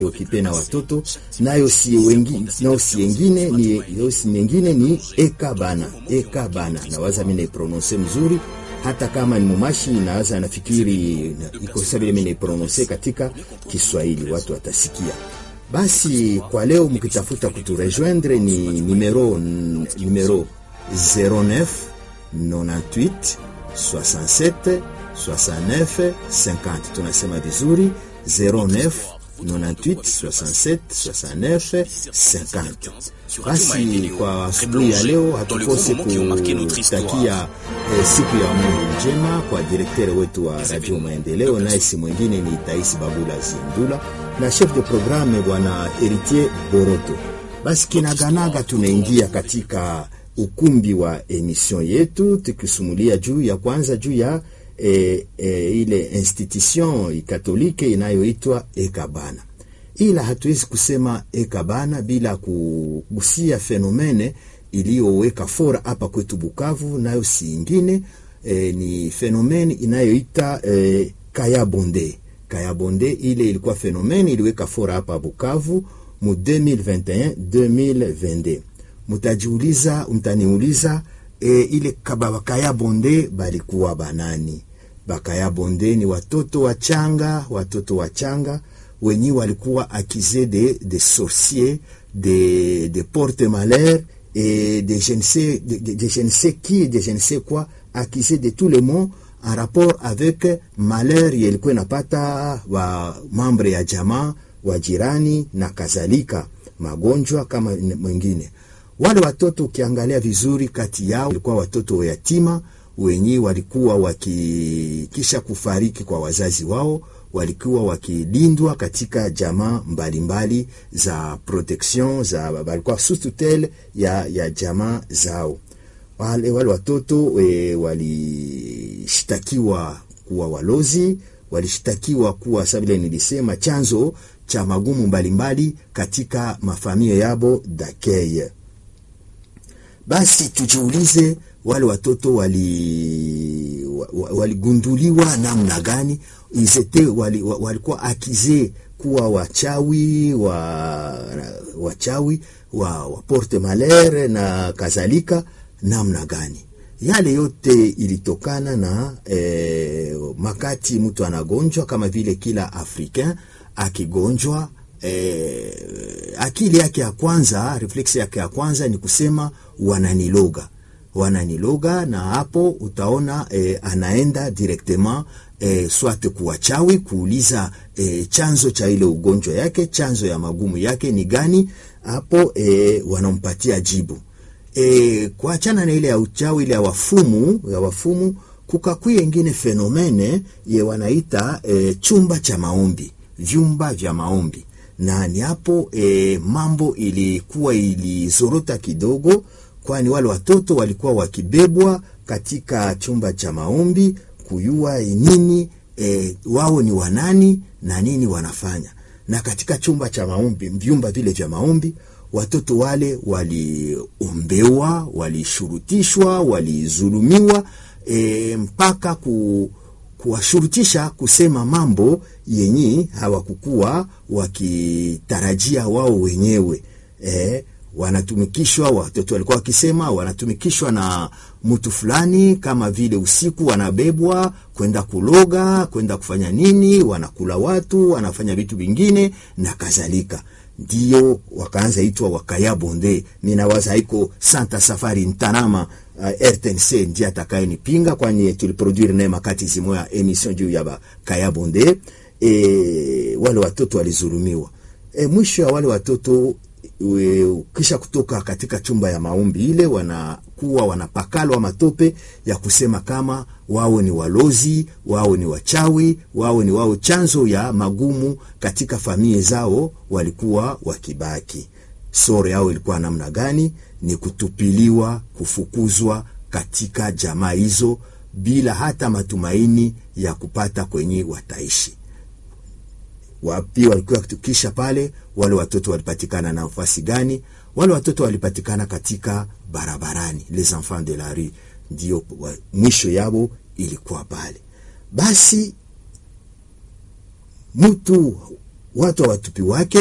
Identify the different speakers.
Speaker 1: okipe na watoto nayo si wengine, nayo si wengine ni nayo si nyingine ni ekabana ekabana, nawaza mimi naiprononse mzuri, hata kama ni mumashi nawaza nafikiri iko sawa vile mimi naiprononse katika Kiswahili watu watasikia. Basi kwa leo mkitafuta kuturejoindre ni numero numero 09 98 67 69 50, tunasema vizuri 09 98 67 69 50. Basi kwa asubuhi ya leo hatukose kutakia eh, siku ya Mungu njema kwa direktere wetu wa Radio Maendeleo, naye si mwingine ni Taisi Babula Zindula na chef de programme bwana Heritier Boroto. Basi kinaganaga tunaingia katika ukumbi wa emission yetu tukisumulia juu ya kwanza juu ya e, e, ile institution katolike inayoitwa Ekabana, ila hatuwezi kusema Ekabana bila kugusia fenomene iliyoweka fora hapa kwetu Bukavu, nayo si ingine e, ni fenomene inayoita e, Kayabonde. Kayabonde ile ilikuwa fenomene iliweka fora hapa Bukavu mu 2021 2022. Mutajiuliza, mtaniuliza e, ile kaba Bakayabonde balikuwa banani? Bakayabonde ni watoto wachanga, watoto wachanga wenye walikuwa akize de, de sorcier de, de porte malheur et de je ne sais de, de, de je ne sais qui de je ne sais quoi accusé de tout le monde en rapport avec malheur yalikuwa inapata wa mambre ya jamaa wa jirani na kadhalika, magonjwa kama mwingine. Wale watoto ukiangalia vizuri, kati yao walikuwa watoto wa yatima wenye walikuwa wakikisha kufariki kwa wazazi wao, walikuwa wakilindwa katika jamaa mbalimbali za protection za walikuwa sous tutelle ya, ya jamaa zao. Wale, wale watoto e, walishtakiwa kuwa walozi, walishtakiwa kuwa sabile nilisema chanzo cha magumu mbalimbali mbali katika mafamilia yabo dakeye. Basi tujiulize wale watoto waligunduliwa wali namna gani? Izete walikuwa wali akize kuwa wachawi wa wachawi wa, wa porte malheur na kadhalika namna gani? Yale yote ilitokana na eh, makati mtu anagonjwa kama vile kila Africain akigonjwa eh, akili yake ya kwanza, reflex yake ya kwanza ni kusema wananiloga, wananiloga, na hapo utaona eh, anaenda directement eh, swate kuwachawi kuuliza eh, chanzo cha ile ugonjwa yake, chanzo ya magumu yake ni gani? Hapo eh, wanampatia jibu. E, kuachana na ile ya uchawi ile ya wafumu ya wafumu, kukakuya ingine fenomene ye wanaita e, chumba cha maombi, vyumba vya maombi, na ni hapo e, mambo ilikuwa ilizorota kidogo, kwani wale watoto walikuwa wakibebwa katika chumba cha maombi kuyua nini e, wao ni wanani na nini wanafanya, na katika chumba cha maombi, vyumba vile vya maombi watoto wale waliombewa, walishurutishwa, walizulumiwa e, mpaka ku, kuwashurutisha kusema mambo yenye hawakukuwa wakitarajia wao wenyewe e, wanatumikishwa. Watoto walikuwa wakisema wanatumikishwa na mtu fulani, kama vile usiku wanabebwa kwenda kuloga, kwenda kufanya nini, wanakula watu, wanafanya vitu vingine na kadhalika ndio wakaanza itwa Wakayabonde. Minawaza haiko Santa Safari Ntanama uh, RTNC ndiye atakaye nipinga, kwani tuliproduire naye makati zimoya emission juu ya Bakayabonde. E, wale watoto walizulumiwa. E, mwisho ya wale watoto we, kisha kutoka katika chumba ya maombi ile wanakuwa wanapakalwa matope ya kusema kama wao ni walozi, wao ni wachawi, wao ni wao chanzo ya magumu katika familia zao, walikuwa wakibaki. Sore yao ilikuwa namna gani? Ni kutupiliwa, kufukuzwa katika jamaa hizo bila hata matumaini ya kupata kwenye wataishi wapi walikuwa kisha pale, wale watoto walipatikana na nafasi gani? Wale watoto walipatikana katika barabarani, les enfants de la rue, ndio mwisho yao ilikuwa pale. Basi mtu watu hawatupi wake